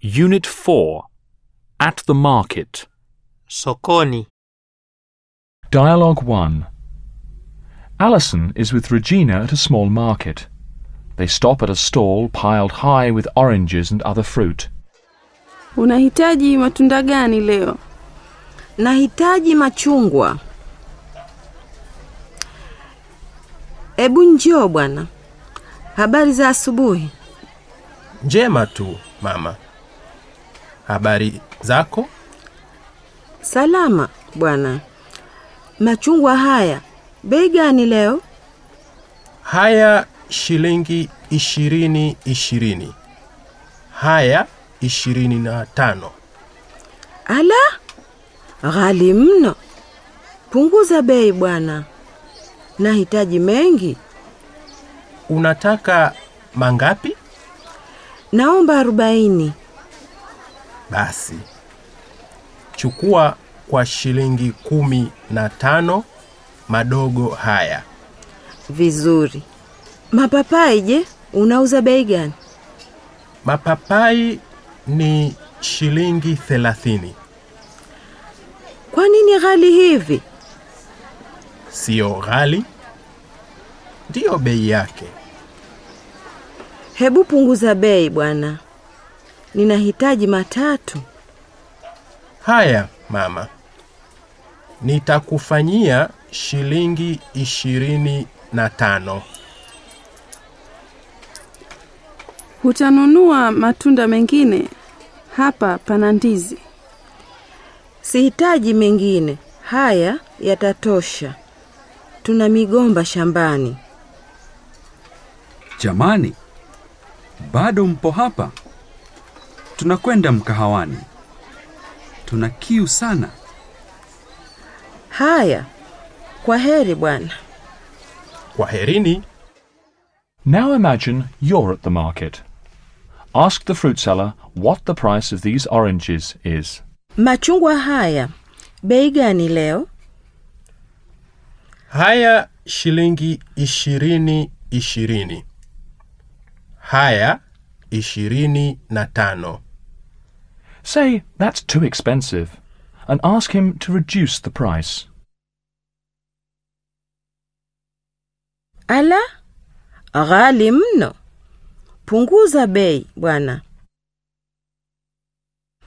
Unit 4 At the Market. Sokoni. Dialogue 1 Alison is with Regina at a small market. They stop at a stall piled high with oranges and other fruit. Unahitaji matunda gani leo? Nahitaji machungwa. Ebu njoo bwana. Habari za asubuhi. Njema tu, mama. Habari zako? Salama bwana. Machungwa haya bei gani leo? Haya shilingi ishirini ishirini. Haya ishirini na tano. Ala, ghali mno. Punguza bei bwana. Nahitaji mengi. Unataka mangapi? Naomba arobaini. Basi chukua kwa shilingi kumi na tano madogo haya. Vizuri. Mapapai je, unauza bei gani? Mapapai ni shilingi thelathini. Kwa nini ghali hivi? Sio ghali, ndiyo bei yake. Hebu punguza bei bwana. Ninahitaji matatu. Haya mama, nitakufanyia shilingi ishirini na tano. Hutanunua matunda mengine? Hapa pana ndizi. Sihitaji mengine. Haya yatatosha. Tuna migomba shambani. Jamani, bado mpo hapa? Tunakwenda mkahawani. Tuna kiu sana. Haya, kwa heri bwana. Kwaherini. Now imagine you're at the market. Ask the fruit seller what the price of these oranges is. Machungwa haya bei gani leo? Haya shilingi ishirini ishirini. Haya ishirini na tano. Say that's too expensive and ask him to reduce the price. Ala, ghali mno. Punguza bei bwana.